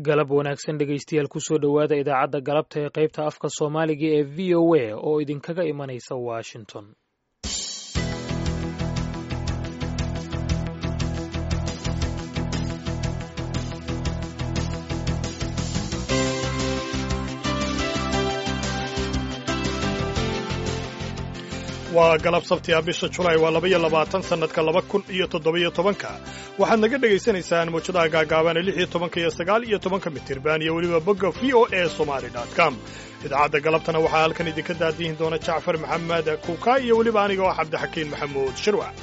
galab wanaagsan dhegaystayaal kusoo dhowaada idaacadda galabta ee qaybta afka soomaaliga ee v o a oo idinkaga imanaysa washington waa galab sabtiga bisha julaay waa labaiyo labaatan sannadka laba kun iyo toddobiyo tobanka waxaad naga dhegaysanaysaan mawjadaha gaagaaban lix iyo tobanka iyo sagaal iyo tobanka mitirban iyo weliba bogga v o a somali com idaacadda galabtana waxaa halkan idinka daadihin doona jacfar maxamed kuuka iyo weliba aniga oo cabdixakiin maxamuud shirwac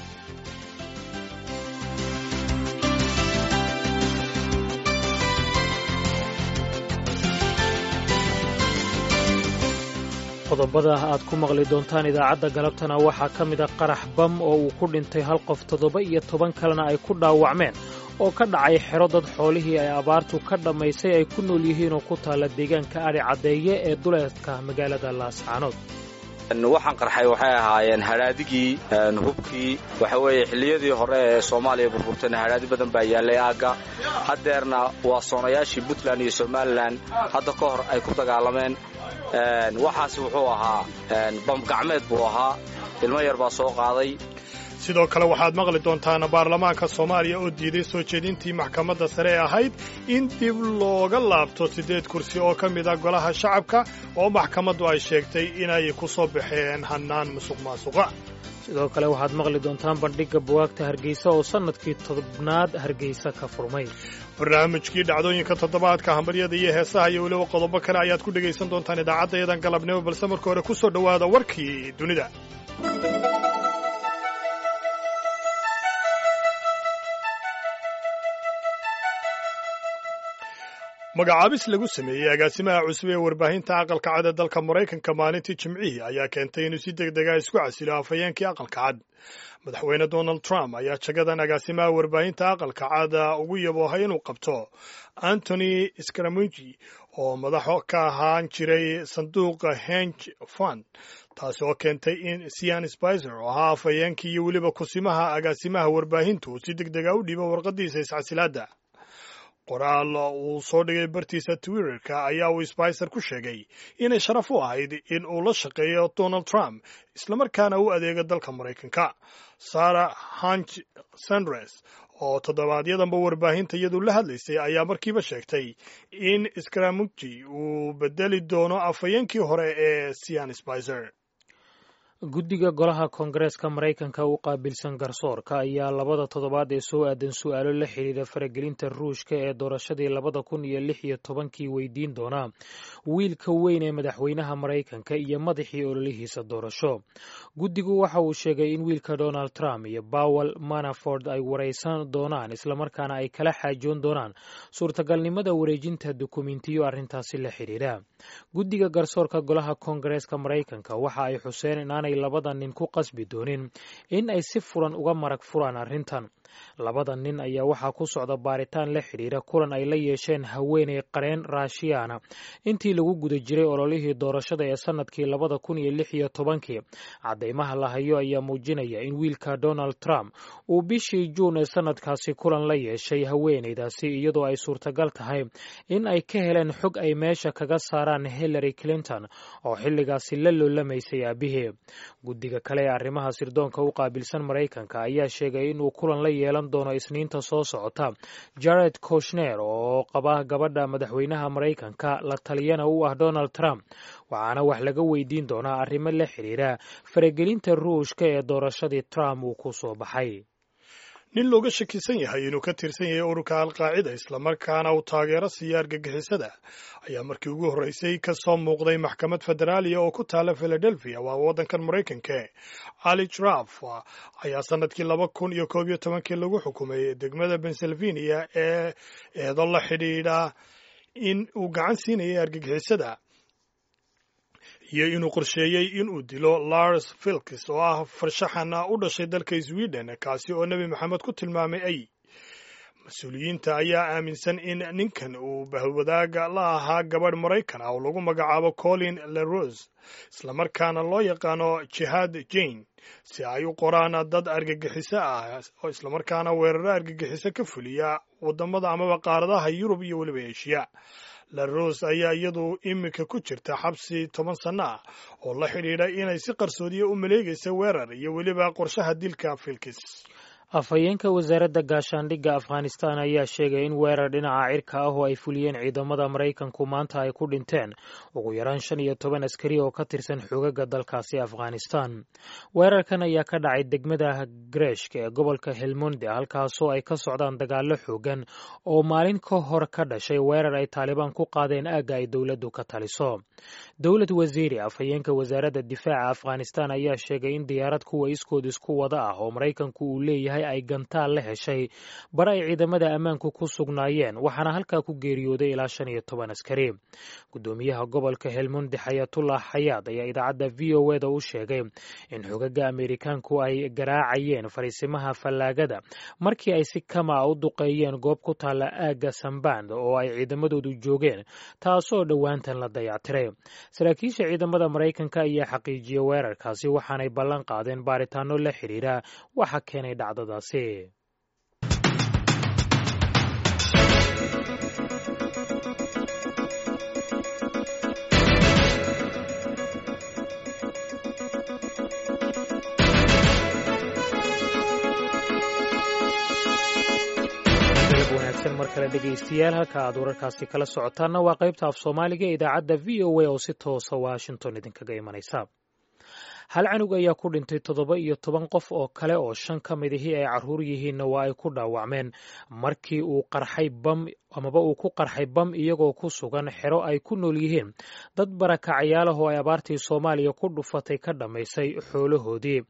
qodobada aad ku maqli doontaan idaacadda galabtana waxaa ka mid a qarax bam oo uu ku dhintay hal qof toddoba iyo toban kalena ay ku dhaawacmeen oo ka dhacay xero dad xoolihii ay abaartu ka dhammaysay ay ku nool yihiin oo ku taalla deegaanka adhi caddeeye ee duleedka magaalada laascaanood waxaan qarxay waxay ahaayeen hadhaadigii hubkii waxa weeye xilliyadii hore ee soomaaliya burburtayna hadhaadi badan baa yaallay aagga haddeerna waa soonayaashii puntland iyo somalilan hadda ka hor ay ku dagaalameen waxaasi wuxuu ahaa bamgacmeed buu ahaa ilmo yar baa soo qaaday sidoo kale waxaad maqli doontaan baarlamaanka soomaaliya oo diiday soo jeedintii maxkamadda sare ee ahayd in dib looga laabto siddeed kursi oo ka mid a golaha shacabka oo maxkamaddu ay sheegtay inay ku soo baxeen hannaan musuq maasuqa sidoo kale waxaad maqli doontaan bandhigga buwaagta hargeysa oo sannadkii tobnaad hargeysa ka furmay barnaamijkii dhacdooyinka toddobaadka hambaryada iyo heesaha iyo weliba qodobo kale ayaad ku dhegaysan doontaan idaacaddayadan galabnimo balse marka hore ku soo dhowaada warkii dunida magacaabis lagu sameeyey agaasimaha cusub ee warbaahinta aqalka cad ee dalka maraykanka maalintii jimcihii ayaa keentay inuu si deg dega isku casilo afhayeenkii aqalka cad madaxweyne donald trump ayaa jagadan agaasimaha warbaahinta aqalka cad ugu yaboohay inuu qabto antony scaramuji oo madaxo ka ahaan jiray sanduuqa henge fund taasi oo keentay in sian spicer oo ahaa afhayeenkii iyo weliba kusimaha agaasimaha warbaahintu si deg dega u dhiibo warqadiisa iscasilaadda qoraal uu soo dhigay bartiisa twitterka ayaa uu spicer ku sheegay inay sharaf u ahayd in uu la shaqeeyo donald trump islamarkaana u adeego dalka maraykanka sarah hanch sandres oo toddobaadyadamba warbaahinta iyadu la hadlaysay ayaa markiiba sheegtay in scramuji uu bedeli doono afhayeenkii hore ee sian spicer guddiga golaha koongareeska maraykanka u qaabilsan garsoorka ayaa labada toddobaad ee soo aadan su-aalo la xidhiidha faragelinta ruushka ee doorashadii labada kun iyo lix iyo tobankii weydiin doonaa wiilka weyn ee madaxweynaha maraykanka iyo madaxii ololihiisa doorasho guddigu waxa uu sheegay in wiilka donald trump iyo bowel manaford ay waraysan doonaan islamarkaana ay kala xaajoon doonaan suurtagalnimada wareejinta dukumentiyo arrintaasi la xidhiidha guddiga garsoorka golaha koongareeska maraykanka waxa ay xuseen inaanay labada nin ku qasbi doonin in ay si furan uga marag furaan arrintan labada nin ayaa waxaa ku socda baaritaan la xidhiidha kulan ay la yeesheen haweeney qareen raashiyaana intii lagu guda jiray ololihii doorashada ee sannadkii labada kun iyo lix iyo tobankii caddaymaha la hayo ayaa muujinaya in wiilka donald trump uu bishii juun ee sannadkaasi kulan la yeeshay haweeneydaasi iyadoo ay suurtagal tahay in ay ka heleen xog ay meesha kaga saaraan hillary clinton oo xilligaasi la loolamaysay aabihii guddiga kale ee arrimaha sirdoonka u qaabilsan maraykanka ayaa sheegay inuu kulan la yeelan doono isniinta soo socota jared koshner oo qaba gabadha madaxweynaha maraykanka la taliyana u ah donald trump waxaana wax laga weydiin doonaa arrimo la xidhiidha faragelinta ruushka ee doorashadii trump uu ku soo baxay nin looga shakisan yahay inuu ka tirsan yahay ururka alqaacida islamarkaana uu taageero siiya argagixisada ayaa markii ugu horreysay ka soo muuqday maxkamad federaaliya oo ku taala philadelphia waa waddankan maraykanka ali traf ayaa sannadkii laba kun iyo koob iyo tobankii lagu xukumay degmada pennsylvania ee eedo la xidhiidha in uu gacan siinayay argagixisada iyo inuu qorsheeyey inuu dilo lars filkis oo ah farshaxan u dhashay dalka sweden kaasi oo nebi maxamed ku tilmaamay ay mas-uuliyiinta ayaa aaminsan in ninkan uu bahwadaaga la ahaa gabadh maraykan ah oo lagu magacaabo colin lerose islamarkaana loo yaqaano jihaad jane si ay u qoraan dad argagixiso ah oo islamarkaana weeraro argagixiso ka fuliya wadamada amaba qaaradaha yurub iyo weliba eshiya laros ayaa iyadu iminka ku jirta xabsi toban sanno ah oo la xidhiidha inay si qarsoodiya u maleegaysa weerar iyo weliba qorshaha dilka filkis afhayeenka wasaaradda gaashaandhigga afghanistan ayaa sheegay in weerar dhinaca cirka ah oo ay fuliyeen ciidamada maraykanku maanta ay ku dhinteen ugu yaraan shan iyo toban askari oo ka tirsan xogaga dalkaasi afghanistan weerarkan ayaa ka dhacay degmada greshk ee gobolka helmonde halkaasoo ay ka socdaan dagaallo xoogan oo maalin ka hor ka dhashay weerar ay taalibaan ku qaadeen aagga ay dowladdu ka taliso dowlad wasiiri afhayeenka wasaaradda difaaca afghanistan ayaa sheegay in diyaarad kuwa iskood isku wada ah oo maraykanku uu leeyahay ay gantaal la heshay bar ay ciidamada ammaanku ku sugnaayeen waxaana halkaa ku geeriyooday ilaa shan iyo toban askari guddoomiyaha gobolka helmundi xayatullah xayaad ayaa idaacadda v o e da u sheegay in xogaga ameerikaanku ay garaacayeen fariisimaha fallaagada markii ay si kama a u duqeeyeen goob ku taalla aagga samband oo ay ciidamadoodu joogeen taasoo dhowaantan la dayactiray saraakiisha ciidamada maraykanka ayaa xaqiijiyey weerarkaasi waxaanay ballan qaadeen baaritaano la xiriira waxa keenay dhacdadaasi wanaagsan mar kale dhegaystayaal halka aad wararkaasi kala socotaanna waa qaybta af soomaaliga ee idaacadda v o a oo si toosa washington idinkaga imanaysa hal canug ayaa ku dhintay toddoba iyo toban qof oo kale oo shan ka midihii ay carruur yihiinna waa ay ku dhaawacmeen markii uu qarxay bam amaba uu ku qarxay bam iyagoo ku sugan xero ay ku nool yihiin dad barakacayaalahoo ay abaartii soomaaliya ku dhufatay ka dhammaysay xoolahoodii